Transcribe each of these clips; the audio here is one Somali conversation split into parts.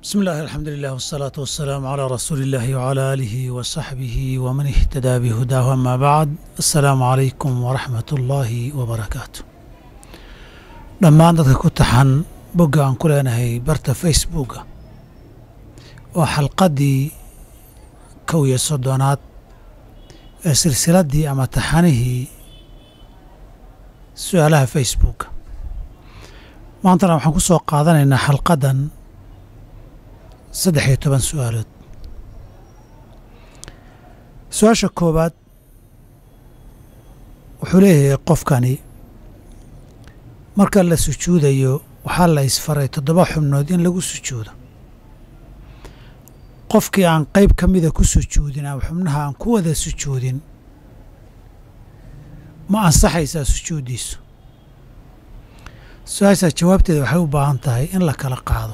بسم الله الحمد لله والصلاة والسلام على رسول الله وعلى آله وصحبه ومن اهتدى بهداه أما بعد السلام عليكم ورحمة الله وبركاته dhammaan dadka ku taxan bogga aan ku leenahay barta facebooka oo xalqaddii kow iyo soddonaad ee silsiladdii ama taxanihii su-aalaha facebooka maantana waxaan ku soo qaadanaynaa xalqaddan saddex iyo toban su-aalood su-aasha koowaad wuxuu leeyahay qofkani marka la sujuudayo waxaa la isfaray toddoba xubnood in lagu sujuudo qofkii aan qayb ka mida ku sujuudin ama xubnaha aan ku wada sujuudin ma ansaxaysaa sujuuddiisu su-aashaa jawaabteeda waxay u baahan tahay in la kala qaado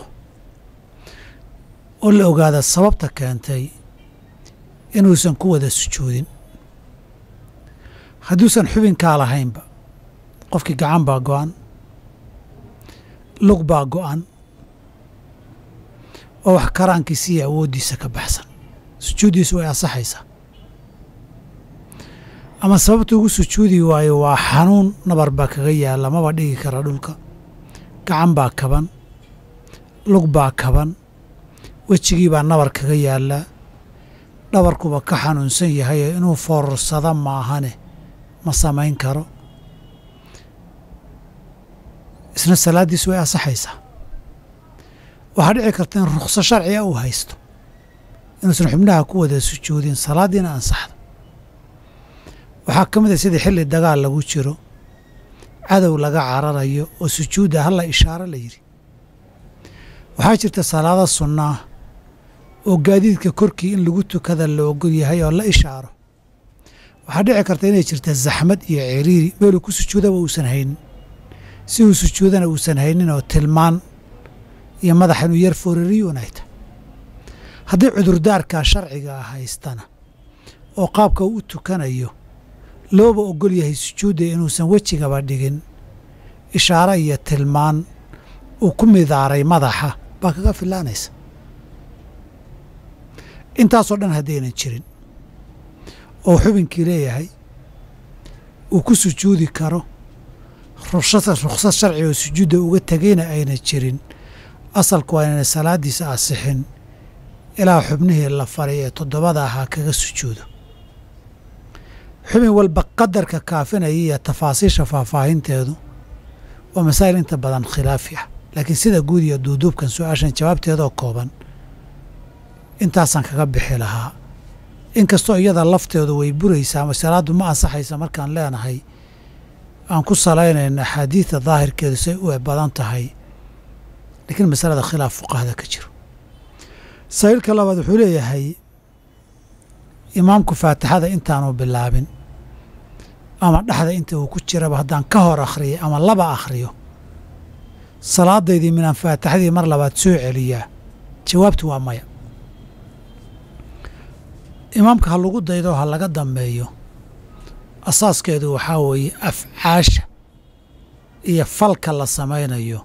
oo la ogaada sababta keentay inuusan ku wada sujuudin hadduusan xubinkaa lahaynba qofkii gacan baa go'an lug baa go'an oo wax karaankiisa iyo awooddiisa ka baxsan sujuuddiisu way ansaxaysaa ama sababta ugu sujuudi waayo waa xanuun nabar baa kaga yaalla maba dhigi kara dhulka gacan baa kaban lug baa kaban wejigii baa nabar kaga yaallaa dhabarkuba ka xanuunsan yahayo inuu foorarsada maahane ma samayn karo isna salaaddiisu way ansaxaysaa waxaa dhici karta in rukhso sharciga uu haysto inuusan xubnaha ku wada sujuudin salaaddiina ansaxdo waxaa ka mid a sidii xilli dagaal lagu jiro cadow laga cararayo oo sujuudda halla ishaaro la yidhi waxaa jirta salaado sunna ah oo gaadiidka korkii in lagu tukada la ogol yahay oo la ishaaro waxaa dhici karta inay jirta zaxmad iyo ciriiri meeluu ku sujuudaba uusan haynin si uu sujuudana uusan haynin oo tilmaan iyo madaxa inuu yar foorariyuun ay tahay haddii cudurdaarkaa sharciga ah haystana oo qaabka uu u tukanayo looba ogol yahay sujuudda inuusan wejigaba dhigin ishaaro iyo tilmaan uu ku midaaray madaxa baa kaga filaanaysa intaasoo dhan haddaynan jirin oo xubinkii leeyahay uu ku sujuudi karo ruksad sharci oo sujuudda uga tegayna ayna jirin asalku waa inayna salaaddiisa asixin ilaa xubnihii la faray ee toddobada ahaa kaga sujuudo xubin walba qadarka kaafinaya iyo tafaasiisha faahfaahinteedu waa masaa'il inta badan khilaafi ah laakiin sida guud iyo duuduubkan su-aashan jawaabteedoo kooban intaasaan kaga bixi lahaa inkastoo iyada lafteedu way buraysaa ama salaaddu ma ansaxaysa markaan leenahay aan ku salaynayna axaadiidta daahirkeedu say u badan tahay laakiin masalada khilaaf fuqahada ka jiro sa'iilka labaad wuxuu leeyahay imaamku faatixada intaanu bilaabin ama dhexda inta uu ku jiraba haddaan ka hor akhriyay ama laba akhriyo salaadaydii minaan faatixadii mar labaad soo celiyaa jawaabtu waa maya imaamka ha lagu daydo ha laga dambeeyo asaaskeedu waxaa weeye afcaasha iyo falka la samaynayo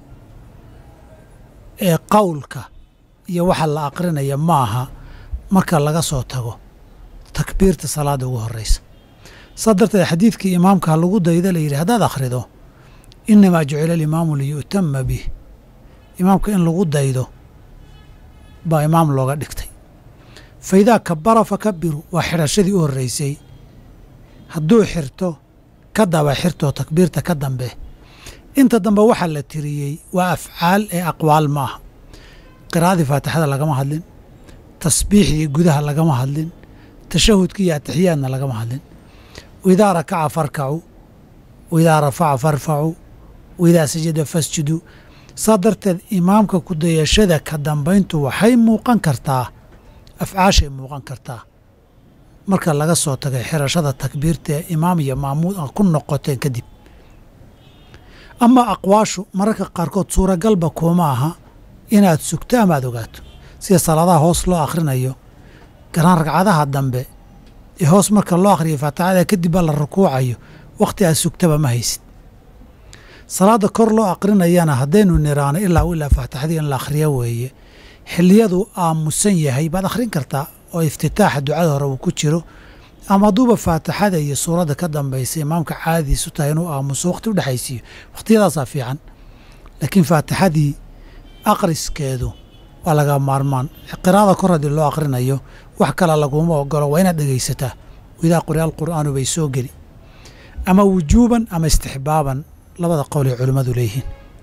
ee qowlka iyo waxa la aqrinaya maaha marka laga soo tago takbiirta salaadda ugu horraysa saa darteed xadiidkii imaamka ha lagu daydo la yidhi haddaad akhrido innamaa jucila alimaamu liyu'tama bih imaamka in lagu daydo baa imaam looga dhigtay fa idaa kabara fakabiru waa xidhashadii u horraysay hadduu xirto ka daba xirtoo takbiirta ka dambe inta dambe waxaa la tiriyey waa afcaal ee aqwaal ma aha qiraa'adii faatixada lagama hadlin tasbiixdii gudaha lagama hadlin tashahudkii iyo atixiyaadna lagama hadlin waidaa rakaca farkacuu waidaa rafaca farfacuu waidaa sajada fasjuduu saa darteed imaamka kudayashada ka dambayntu waxay muuqan kartaa afcaashay muuqan kartaa marka laga soo tagay xirashada takbiirta ee imaam iyo maamuud a ku noqoteen kadib ama aqwaashu mararka qaarkood suuragalba kuuma aha inaad sugto ama aad ogaato sida salaadaha hoos loo akhrinayo garaan ragcadaha dambe ee hoos marka loo akhriyo faatixada kadib baa la rukuucayo wakhti aad sugtaba ma haysid salaada kor loo aqrinayana haddaynu niraano ilaa ilaa faatixadii in la akhriyo weeye xilliyaduu aamusan yahay baad akhrin kartaa oo iftitaaxa ducada hore uu ku jiro ama hadduuba faatixada iyo suuradda ka dambaysa imaamka caadadiisu tahay inuu aamuso wakhti u dhexaysiiyo wakhtiyadaasaa fiican laakiin faatixadii akhriskeedu waa laga maarmaan qiraada kor haddii loo akhrinayo wax kale laguma ogolo waa inaad dhegaysataa idaa quri'a alqur'aanu bay soo geli ama wujuuban ama istixbaaban labada qowl ay culimmadu leeyihiin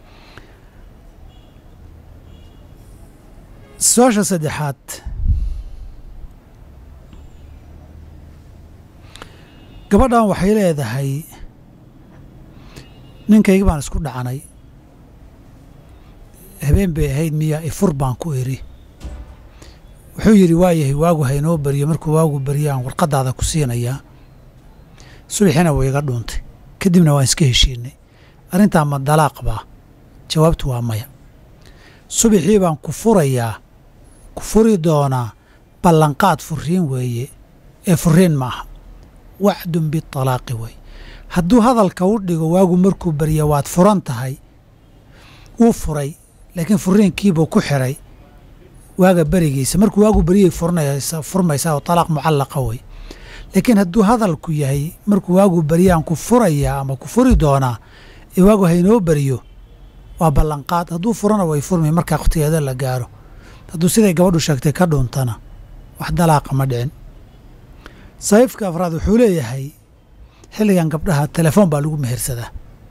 su-aasha saddexaad gabadhan waxay leedahay ninkaygi baan isku dhacanay habeen bay ahayd miya ifur baan ku iri wuxuu yidhi waayahay waagu haynoo beriyo markuu waagu beriyaan warqadaada ku siinayaa subaxiina way iga dhuuntay kadibna waan iska heshiinay arrintaa ma dalaaq baa jawaabtu waa maya subaxii baan ku furayaa ku furi doonaa ballanqaad furiin weeye ee furiin ma aha wacdun bitalaaqi weeye hadduu hadalka u dhigo waagu markuu beriya waad furan tahay wuu furay laakiin furiinkiibuu ku xiray waaga berigiisa markuu waagu beriyay furmaysaa oo talaaq mucallaqa wey laakiin hadduu hadalku yahay markuu waagu beriyaan ku furayaa ama ku furi doonaa ee waagu haynoo beriyo waa ballanqaad hadduu furana way furmi markaa wakhtigeeda la gaaro hadduu siday gabadhu sheegtay ka dhuuntana wax dalaaqa ma dhicin saxiifka afraad wuxuu leeyahay xilligan gabdhaha telefoon baa lagu mehersadaa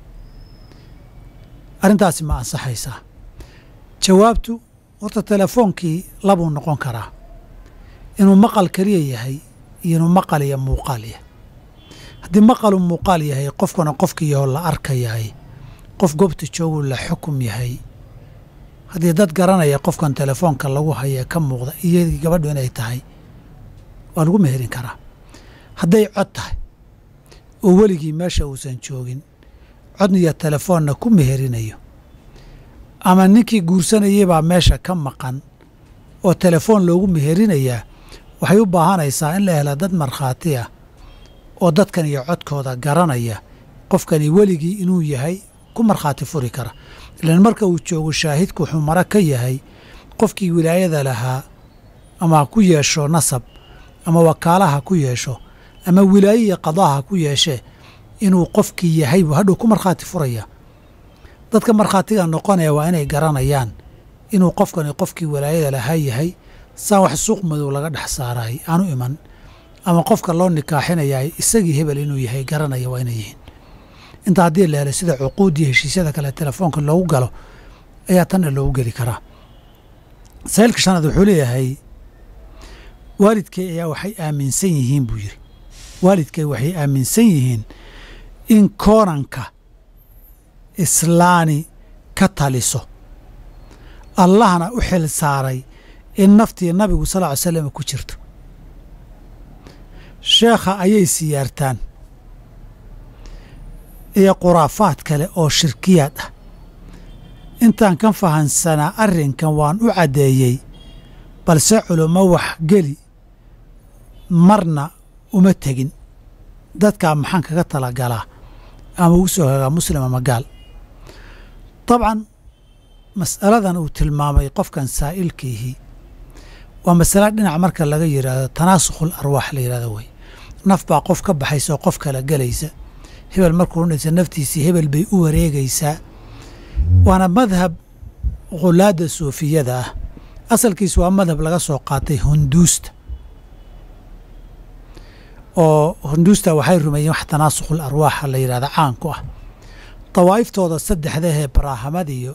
arrintaasi ma ansaxaysaa jawaabtu horta telefoonkii labuu noqon karaa inuu maqal keliya yahay iyo inuu maqal iyo muuqaal yahay haddii maqalu muuqaal yahay qofkuna qofkiiyahoo la arka yahay qof goobta jooguu la xukum yahay haddii dad garanaya qofkan telefoonka lagu haya ka muuqda iyadii gabadhu inay tahay waa lagu meherin karaa hadday cod tahay oo weligii meesha uusan joogin cod iyo telefoonna ku meherinayo ama ninkii guursanayay baa meesha ka maqan oo telefoon loogu meherinayaa waxay u baahanaysaa in la hela dad markhaati ah oo dadkan iyo codkooda garanaya qofkani weligii inuu yahay ku markhaati furi kara ilaan marka uu joogo shaahidku wuxuu mara ka yahay qofkii wilaayada lahaa ama ha ku yeesho nasab ama wakaalaha ku yeesho ama wilaaye iyo qadaaha ku yeeshee inuu qofkii yahay buu hadhow ku markhaati furaya dadka markhaatiga noqonaya waa inay garanayaan inuu qofkani qofkii walaayada lahaa yahay saan wax suuq madow laga dhex saaraay aanu iman ama qofka loo nikaaxinayaay isagii hebel inuu yahay garanaya waa inay yihiin inta haddii la helay sida cuquud iyo heshiisyada kale telefoonka loogu galo ayaa tanna loogu geli karaa sahiilka shanaad wuxuu leeyahay waalidkay ayaa waxay aaminsan yihiin buu yidhi waalidkay waxay aaminsan yihiin in koonanka islaani ka taliso allahna u xil saaray in naftii nabigu sal ly slam ku jirto sheekha ayay siyaartaan iyo khuraafaad kale oo shirkiyaad ah intaan ka fahansanaa arrinkan waan u caddeeyey balse culummo wax geli marna uma tegin dadkaa maxaan kaga talagalaa ama ugu soo hagaa muslim ama gaal dabcan mas'aladan uu tilmaamay qofkan saa'ilkiihii waa masale dhinac marka laga yidhaahdo tanaasukhul arwaax la yidhahdo wey naf baa qof ka baxaysa oo qof kala gelaysa hebel markuu dhintay naftiisii hebel bay u wareegaysaa waana madhab khulaadda suufiyada ah asalkiis waa madhab laga soo qaatay hunduusta oo hunduusta waxay rumeeyeen wax tanaasukhul arwaaxa la yidhahda caanku ah dawaa'iftooda saddexdahee baraahamad iyo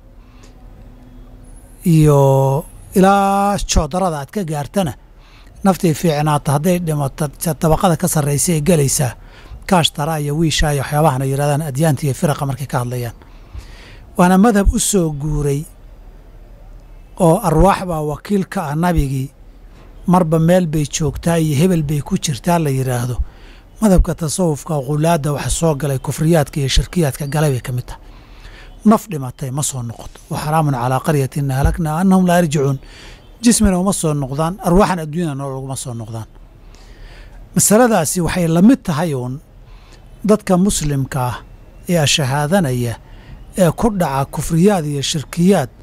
iyo ilaa joodarada aad ka gaartana naftii fiicnaata hadday dhimato dabaqada ka sarraysa ee gelaysaa kaashtara iyo wiishaa iyo waxyaabahan ay yidhahdaan adyaanta iyo firaqa markay ka hadlayaan waana madhab u soo guuray oo arwaax baa wakiil ka ah nabigii marba meel bay joogtaa iyo hebel bay ku jirtaa la yidhaahdo madhabka tasawufka khulaadda waxa soo galay kufriyaadka iyo shirkiyaadka galay bay ka mid tahay naf dhimatay ma soo noqoto wa xaraamun calaa qaryatin ahlaknaa annahum laa yarjicuun jismina uma soo noqdaan arwaaxan adduunyada nool uguma soo noqdaan masaladaasi waxay la mid tahay uun dadka muslimka ah ee ashahaadanaya ee ku dhaca kufriyaad iyo shirkiyaad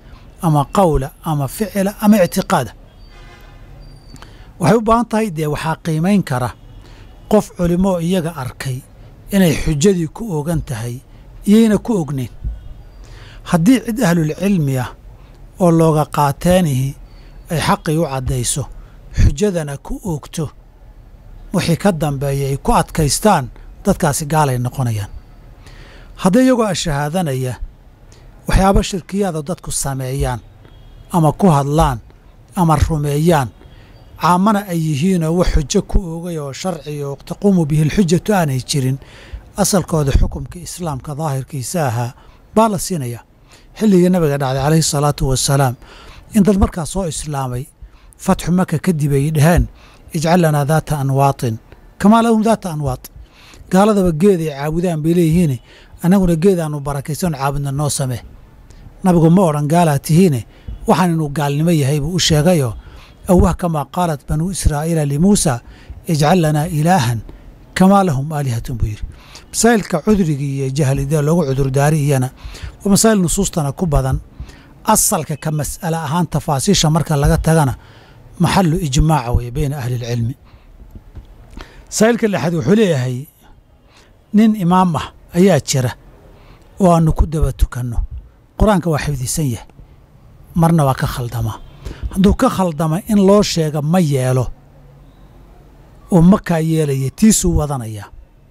ama qawla ama ficila ama ictiqaada waxay u baahan tahay dee waxaa qiimayn kara qof culimmoo iyaga arkay inay xujadii ku ogan tahay iyayna ku ognayn haddii cid ahlulcilmi ah oo looga qaateenihi ay xaqii u caddayso xujadana ku oogto wixii ka dambeeya ay ku adkaystaan dadkaasi gaalay noqonayaan hadday iyagoo ashahaadanaya waxyaabo shirkiyaada dadku sameeyaan ama ku hadlaan ama rumeeyaan caamana ay yihiinoo wax xujo ku oogay oo sharci oo taquumu bihi alxujatu aanay jirin asalkooda xukumka islaamka daahirkiisa ahaa baa la siinayaa xilligii nabiga dhacday calayhi salaatu wasalaam in dad markaa soo islaamay fatxu maka kadib ay dhaheen ijcal lanaa daata anwaatin kamaa lahum daata anwaat gaaladaba geed ay caabudaan bay leeyihiine annaguna geed aanu barakaysan caabudna noo samee nabigu ma odhan gaalaa tihiine waxaan inuu gaalnimo yahay buu u sheegayoo awah kamaa qaalat banuu israa'iila limuusa ijcal lanaa ilaahan kamaa lahum aalihatun buu yidhi masaa'ilka cudrigii iyo jahlida loogu cudurdaari iyana waa masaa'il nusuustana ku badan asalka ka mas'ale ahaan tafaasiisha marka laga tagana maxalu ijmaaca weeye beyna ahli ilcilmi masaa'ilka lexaad wuxuu leeyahay nin imaam ah ayaa jira oo aanu ku daba tukanno qur-aanka waa xifdisan yahay marna waa ka khaldamaa hadduu ka khaldama in loo sheega ma yeelo oo makaa yeelaya tiisuu wadanayaa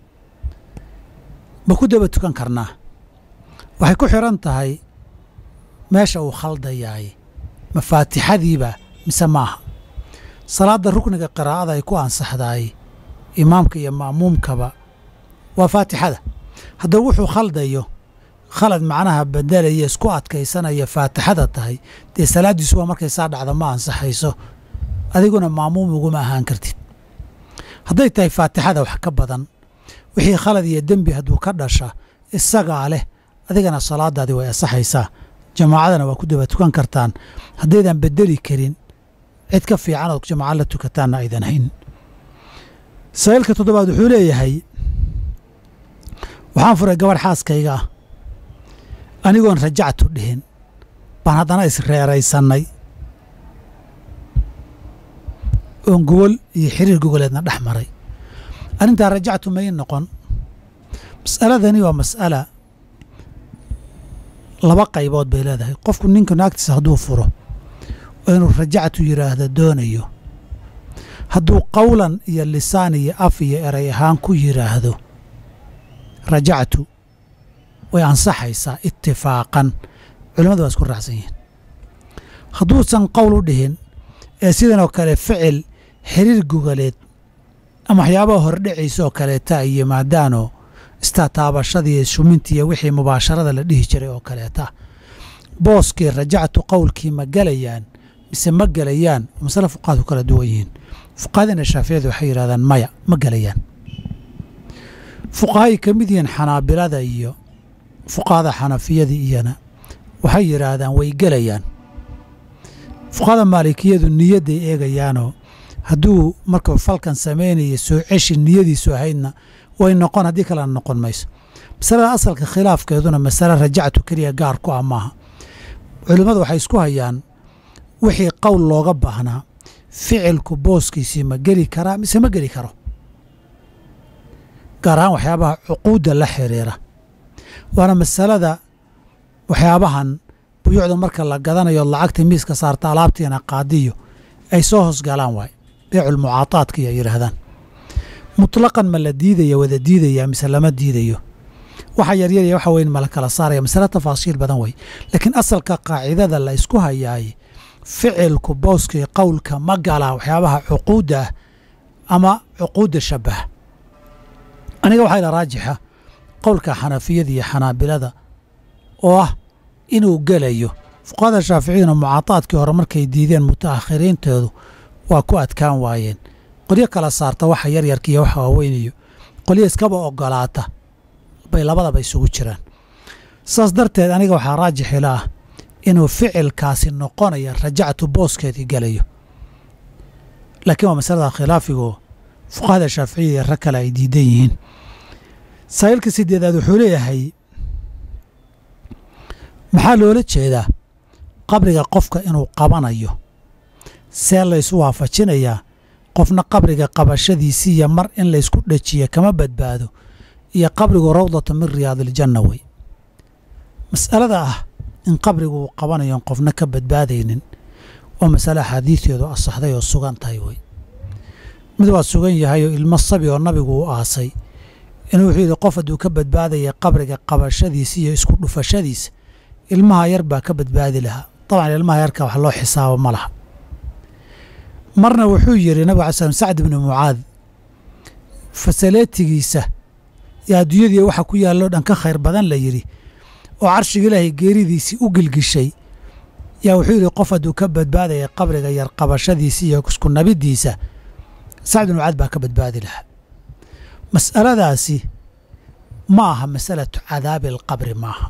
ma ku daba tukan karnaa waxay ku xidhan tahay meesha uu khaldayaay mafaatixadiiba mise maaha salaadda rukniga qiraa'ada ay ku ansaxdaay imaamka iyo ma'muumkaba waa faatixada haddaba wuxuu khaldayo khalad macnaha bedelaya isku adkaysanaya faatixada tahay dee salaaddiisu waa markay saa dhacda ma ansaxayso adiguna ma'muum uguma ahaan kartid hadday tahay faatixada wax ka badan wixii khalad iyo dembi hadduu ka dhasha isagaa leh adigana salaadaadii way ansaxaysaa jamaacadana waa ku daba tukan kartaan haddaydan bedeli karin cid ka fiican ood jamaacad la tukataanna aydan hayn sa'iilka toddobaad wuxuu leeyahay waxaan furay gabadh xaaskayga ah anigoon rajactu dhihin baan haddana isreeraysannay oon gogol iyo xiriir gogoleedna dhex maray arrintaa rajactu may noqon mas'aladani waa mas'ala laba qaybood bay leedahay qofku ninka naagtiisa hadduu furo oo inuu rajactu yidhaahdo doonayo hadduu qowlan iyo lisaan iyo af iyo eray ahaan ku yidhaahdo rajactu way ansaxaysaa itifaaqan culimmadu waa isku raacsan yihiin hadduusan qowl u dhihin ee sidanoo kale ficil xiriir gogaleed ama waxyaabaha hordhacaysa oo kaleeta ay yimaadaanoo istataabashadii shumintii iyo wixii mubaasharada la dhihi jiray oo kaleeta booskii rajactu qowlkii ma gelayaan mise ma gelayaan masale fuqahadu kala duwan yihiin fuqahadina shaaficiyadu waxay yidhahdaan maya ma gelayaan fuqahay ka mid yihiin xanaabilada iyo fuqahada xanafiyada iyana waxay yidhaahdaan way gelayaan fuqahada maalikiyadu niyadday eegayaanoo hadduu markuu falkan samaynaya soo ceshi niyadiisu ahaydna way noqon haddii kalena noqon mayso masalada asalka khilaafkeeduna masale rajactu keliya gaar ku ah maaha culimmadu waxay isku hayaan wixii qowl looga baahnaa ficilku booskiisii ma geli karaa mise ma geli karo gaar ahaan waxyaabaha cuquudda la xiriira waana masalada waxyaabahan buyuucda marka la gadanayo lacagta miiska saarta alaabtiina qaadiyo ay soo hoosgalaan waay beeculmucaataadka iyo yidhaahdaan mutlaqan ma la diidaya wada diidaya mise lama diidayo waxa yaryarya waxa weyn ma la kala saaraya masale tafaasiil badan wey laakiin asalka qaacidada la isku hayaay ficilku booskii qowlka ma galaa waxyaabaha cuquudda ah ama cuquudda shabaha aniga waxaa ila raajixa qowlka xanafiyada iyo xanaabilada oo ah inuu gelayo fuqahada shaaficiyaduna mucaataadkii hore markay diideen mutaakhiriintoodu waa ku adkaan waayeen qolyo kala saarta waxa yaryarka iyo waxa waaweynayo qolyo iskaba ogolaata bay labadaba isugu jiraan saas darteed aniga waxaa raajix ila ah inuu ficilkaasi noqonaya rajactu booskeedii gelayo laakiin waa masalada khilaafigoo fuqahada shaaficiyada iyo rag kale ay diidan yihiin saa'ilka sideedaad wuxuu leeyahay maxaa loola jeedaa qabriga qofka inuu qabanayo see laysu waafajinayaa qofna qabriga qabashadiisiiyo mar in laysku dhajiya kama badbaado iyo qabrigu rawdata min riyaadiljanna wey mas'alada ah in qabrigu uu qabanayo qofna ka badbaadaynin waa masale axaadiisteedu asaxday oo sugan tahay wey mid waa sugan yahay oo ilmo sabi oo nabigu u aasay inuu wuxuu yidhi qof hadduu ka badbaadaya qabriga qabashadiisa iyo isku dhufashadiisa ilmaha yar baa ka badbaadi lahaa dabcan ilmaha yarka wax loo xisaabo ma laha marna wuxuu yidhi nabig alay slam sacd ibnu mucaad fasaleetigiisa iyo adduunyadii waxa ku yaalloo dhan ka khayr badan la yidhi oo carshiga ilaahay geeridiisii u gilgishay yaa wuxuu yidhi qof hadduu ka badbaadaya qabriga yar qabashadiisa iyo isku nabidiisa sacd ibnu mucaad baa ka badbaadi lahaa mas'aladaasi ma aha masalatu cadaabi alqabri maaha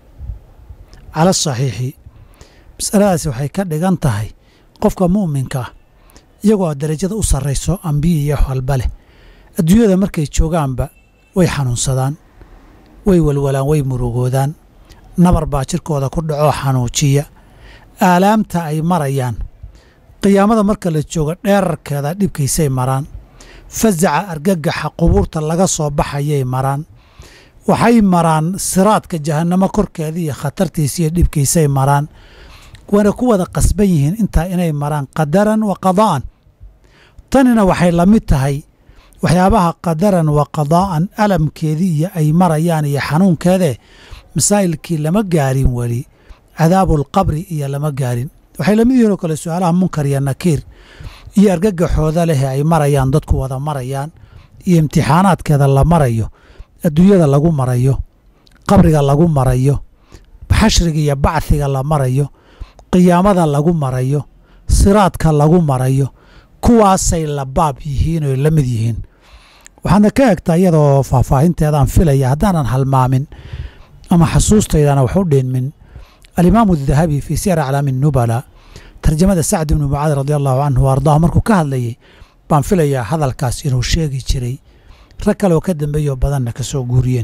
cala asaxiixi mas'aladaasi waxay ka dhigan tahay qofka mu'minka ah iyagoo darajada u sarrayso ambiya iyo walba leh adduunyada markay joogaanba way xanuunsadaan way walwalaan way murugoodaan nabar baa jirkooda ku dhacoo xanuujiya aalaamta ay marayaan qiyaamada marka la joogo dheerarkeeda dhibkiisay maraan fasaca argagaxa qubuurta laga soo baxayay maraan waxay maraan siraadka jahannamo korkeeda iyo khatartiisa iyo dhibkiisay maraan wayna ku wada qasban yihiin intaa inay maraan qadaran wa qadaa'an tanina waxay la mid tahay waxyaabaha qadaran wa qadaa'an alamkeedii iyo ay marayaan iyo xanuunkeedee masaa'ilkii lama gaarin weli cadaabulqabri iyo lama gaarin waxay lamid yihiin oo kale su-aalaha munkar iyo nakiir iyo argagaxooda leh ay marayaan dadku wada marayaan iyo imtixaanaadkeeda la marayo adduunyada lagu marayo qabriga lagu marayo xashriga iyo bacdiga la marayo qiyaamada lagu marayo siraadka lagu marayo kuwaasay la baab yihiin oy la mid yihiin waxaadna ka egtaa iyadoo faahfaahinteedaan filaya haddaanan halmaamin ama xasuustaydana wax u dhinmin alimaamu adahabi fii siyar aclaami nubala tarjamada sacd ibnu mucaad radi allahu canhu wa ardaahu markuu ka hadlayay baan filayaa hadalkaas inuu sheegi jiray rag kaleoo ka dambeeyoo badanna ka soo guuriyeen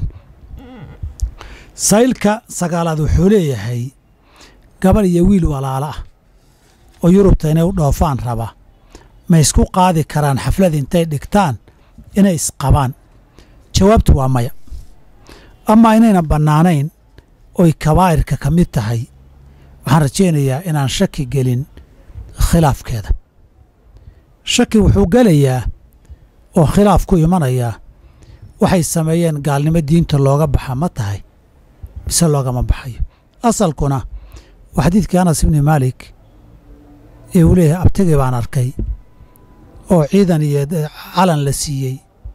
saylka sagaalaad wuxuu leeyahay gabar iyo wiil walaalo ah oo yurubta inay u dhoofaan raba ma isku qaadi karaan xaflad intay dhigtaan inay isqabaan jawaabtu waa maya amaa inayna bannaanayn oy kabaa'irka ka mid tahay waxaan rajaynayaa inaan shaki gelin khilaafkeeda shaki wuxuu gelayaa oo khilaaf ku imanayaa waxay sameeyeen gaalnimo diinta looga baxa ma tahay mise loogama baxayo asalkuna waa xadiidkii anas ibni maalik ee uu leeyahay abtagii baan arkay oo ciidan iyo calan la siiyey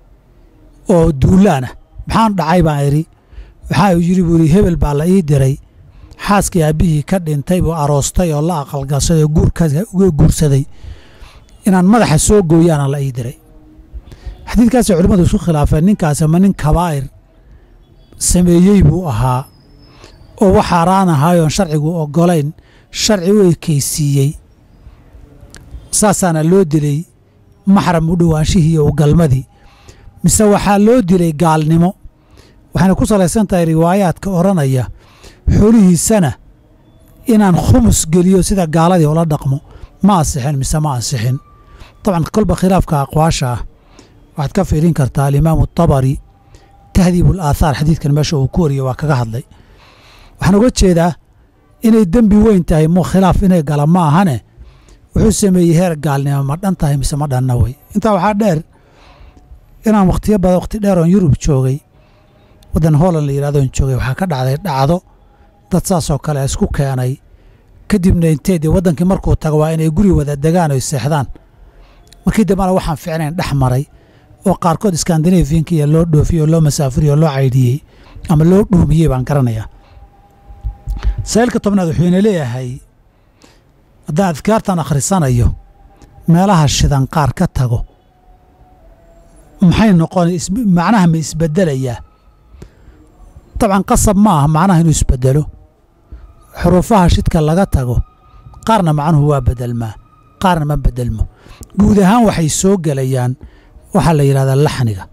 oo duulaana maxaan dhacay baan idhi waxaa uu yidhi buu yidhi hebel baa la ii diray xaaskii aabbihii ka dhintay buu aroostay oo la aqalgalsaday oo guurkaas uga guursaday inaan madaxa soo gooyaana la ii diray xadiidkaasay culimmadu isku khilaafeen ninkaas ama nin kabaa'ir sameeyey buu ahaa oo wax xaaraan ahaayoon sharcigu oggolayn sharci u ekaysiiyey saasaana loo dilay maxram u dhowaanshihii iyo ugalmadii mise waxaa loo dilay gaalnimo waxayna ku salaysan tahay riwaayaadka odhanaya xoolihiisana inaan khumus geliyo sida gaaladii ula dhaqmo ma ansixin mise ma ansixin dabcan kolba khilaafka aqwaasha ah waxaad ka fiirin kartaa alimaamu atabari tahdiibu alaathaar xadiidkan meesha uu ku wariyo waa kaga hadlay waxaan uga jeedaa inay dembi weyn tahay mu khilaaf inay gala ma ahane wuxuu sameeyey heer gaalnimo ma dhan tahay mise ma dhanna wey intaa waxaa dheer inaan wakhtiyo badan wakhti dheer oon yurub joogay waddan holland la yidhahdoon joogay waxaa ka dhacday dhacdo dad saasoo kale isku keenay kadibna intee dee waddankii markuu tago waa inay guri wada degaan oy seexdaan markii dambena waxaan ficnayn dhex maray oo qaarkood skandinafiyanka iyo loo dhoofiyey oo loo masaafuriyey oo loo caydhiyey ama loo dhuumiyey baan garanayaa saa'ilka tobnaad wuxuu ina leeyahay haddaan adkaartan akhrisanayo meelaha shidan qaar ka tago maxay noqon macnaha ma isbedelayaa dabcan qasab ma aha macnaha inuu isbedelo xuruufaha shidka laga tago qaarna macnuhu waa bedelmaa qaarna ma bedelmo guud ahaan waxay soo gelayaan waxaa la yidhahdaa laxniga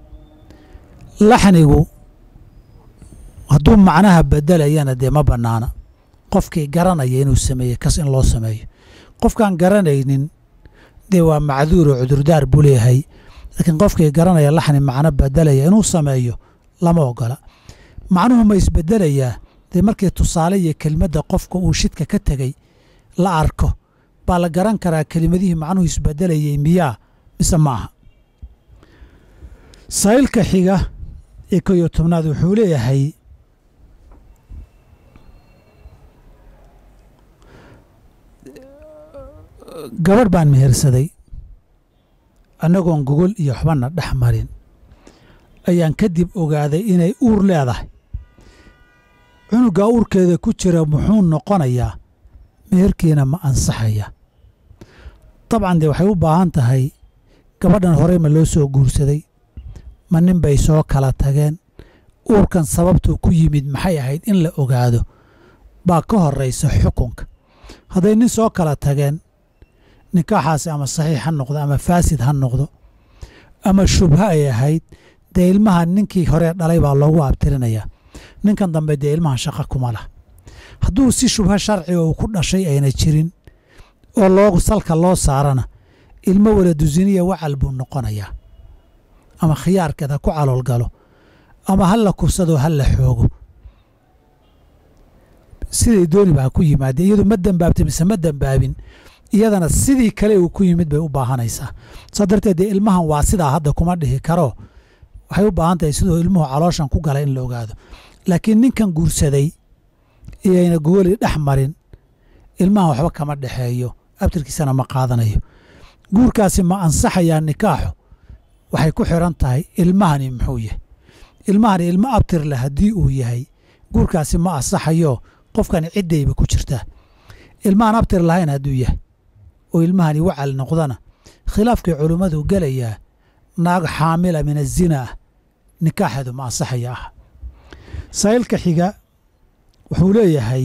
laxnigu hadduu macnaha bedelayana dee ma bannaana qofkii garanaya inuu sameeyey kas in loo sameeyo qofkaan garanaynin dee waa macduur oo cudurdaar buu leeyahay laakiin qofkii garanaya laxni macno bedelaya inuu sameeyo lama ogola macnuhu ma isbedelayaa dee markii tusaale iyo kelmadda qofka uu shidka ka tegey la arko baa la garan karaa kelimadihii macnuhu isbedelayay miyaa mise ma aha saa'ilka xiga ee ko iyo tobnaad wuxuu leeyahay gabadh baan mehersaday annagoon gogol iyo waxbana dhex marin ayaan kadib ogaaday inay uur leedahay cunugaa uurkeeda ku jira muxuu noqonayaa meherkiina ma ansaxaya dabcan dee waxay u baahan tahay gabadhan horey ma loo soo guursaday ma nin bay soo kala tageen uurkan sababtuu ku yimid maxay ahayd in la ogaado baa ka horraysa xukunka hadday nin soo kala tageen nikaaxaasi ama saxiix ha noqdo ama faasid ha noqdo ama shubho ay ahayd dee ilmaha ninkii hore dhalay baa loogu abtirinayaa ninkan dambe dee ilmahan shaqo kuma lah hadduu si shubho sharciga uu ku dhashay ayna jirin oo loo salka loo saarana ilmo waladusiniya wacal buu noqonayaa ama khiyaarkeed ha ku caloolgalo ama ha la kufsado ha la xoogo siday dooniba ha ku yimaadee iyadu ma dembaabtay mise ma dembaabin iyadana sidii kale uu ku yimid bay u baahanaysaa saa darteed dee ilmahan waa sidaa hadda kuma dhihi karo waxay u baahan tahay siduu ilmuhu calooshan ku galay in la ogaado laakiin ninkan guursaday iyayna gogoli dhex marin ilmahan waxba kama dhexeeyo abtirkiisana ma qaadanayo guurkaasi ma ansaxayaa nikaaxu waxay ku xiran tahay ilmahani muxuu yahay ilmahani ilmo abtir leh haddii uu yahay guurkaasi ma ansaxayo qofkani ciddayba ku jirtaa ilmahan abtir lahayn hadduu yahay oo ilmahani wacal noqdana khilaafkii culummadu gelayaa naag xaamila min azina ah nikaaxeedu ma ansaxaya ah saa'ilka xiga wuxuu leeyahay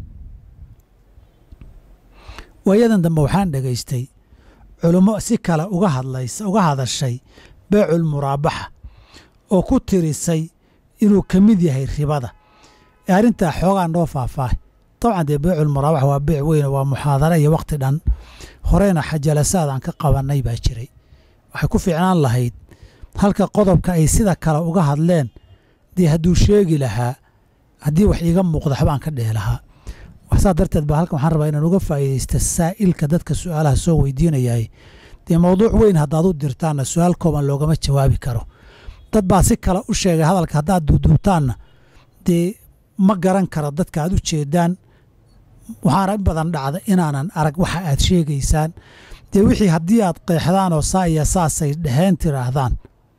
waayadan dambe waxaan dhegaystay culummo si kale uga hadlaysa uga hadashay beecul muraabaxa oo ku tirisay inuu ka mid yahay ribada ee arrintaa xoogaa noo faahfaahay dabcan dee beecul muraabaxa waa beec weyn waa muxaadara iyo wakhti dhan horeyna xajalasaad aan ka qabannay baa jiray waxay ku fiicnaan lahayd halka qodobka ay sida kale uga hadleen dee hadduu sheegi lahaa haddii wax iiga muuqda waxbaan ka dhehi lahaa saa darteed ba halkan waxaan rabaa inaan uga faa'iidaysta saa'ilka dadka su'aalaha soo weydiinayahay dee mawduuc weyn haddaad u dirtaanna su'aal kooban loogama jawaabi karo dad baa si kale u sheegay hadalka haddaad duuduubtaanna dee ma garan karo dadka aad u jeedaan waxaana in badan dhacda inaanan arag waxa aad sheegaysaan dee wixii haddii aad qeexdaan oo saa iyo saasay dheheen tiraahdaan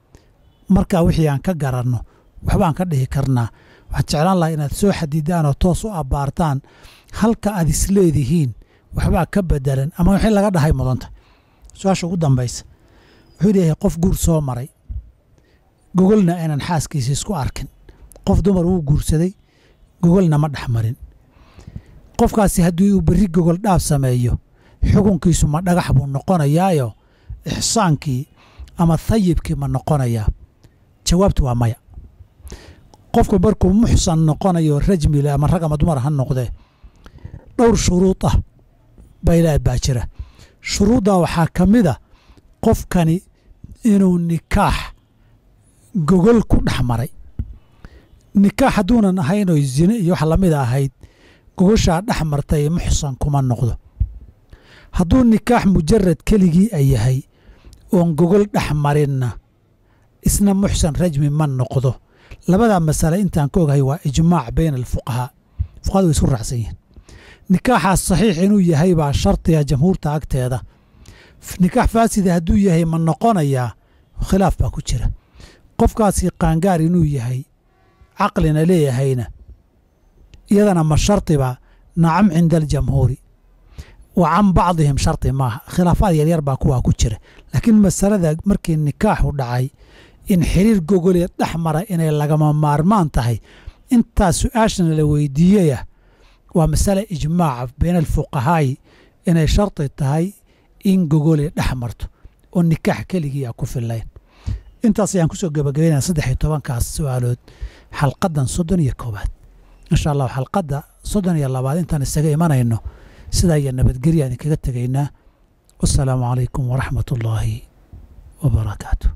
markaa wixii aan ka garanno waxbaan ka dhihi karnaa waxaan jeclaan lahaa inaad soo xadidaan oo toos u abbaartaan halka aad isleedihiin waxbaa ka bedelan ama wixii laga dhahay mudanta su-aasha ugu dambaysa wuxuu leeyahay qof guur soo maray gogolna aynan xaaskiisa isku arkin qof dumar wuu guursaday gogolna ma dhex marin qofkaasi haddii uu berri gogol dhaaf sameeyo xukunkiisu ma dhagax buu noqonayaayo ixsaankii ama thayibkii ma noqonayaa jawaabtu waa maya qofku markuu muxsan noqonayo rajmile ama rag ama dumar ha noqdee dhowr shuruud ah baylaad baa jira shuruuddaa waxaa ka mid a qofkani inuu nikaax gogol ku dhex maray nikaax hadduunan ahayn oy zine iyo wax lamida ahayd gogoshaa dhex martay muxsan kuma noqdo hadduu nikaax mujarad keligii a yahay oon gogol dhex marinna isna muxsan rajmi ma noqdo labadaa masale intaan ka ogahay waa ijmaac bayna alfuqahaa fuqahadu way isku raacsan yihiin nikaaxaas saxiix inuu yahay baa shardiga jamhuurta agteeda nikaax faasida hadduu yahay ma noqonayaa khilaaf baa ku jira qofkaasi qaangaar inuu yahay caqlina leeyahayna iyadana ma shardiba nacam cinda aljamhuuri wa can bacdihim shardi maaha khilaafaad yaryar baa kuwaa ku jira laakiin masalada markii nikaaxu dhacay in xiriir gogolee dhex mara inay lagama maarmaan tahay intaas su-aashana la weydiiyeyah waa masale ijmaaca bayna alfuqahaa'i inay shardi tahay in gogolee dhex marto oo nikaax keligii a ku fillayn intaas ayaan kusoo gebagabaynaya saddex iyo tobankaas su-aalood xalqadan soddon iyo koowaad insha allahu xalqadda soddon iyo labaad intaan isaga imanayno sidaa iyo nabadgelya idinkaga tegaynaa wasalaamu calaykum waraxmat ullaahi wabarakaatu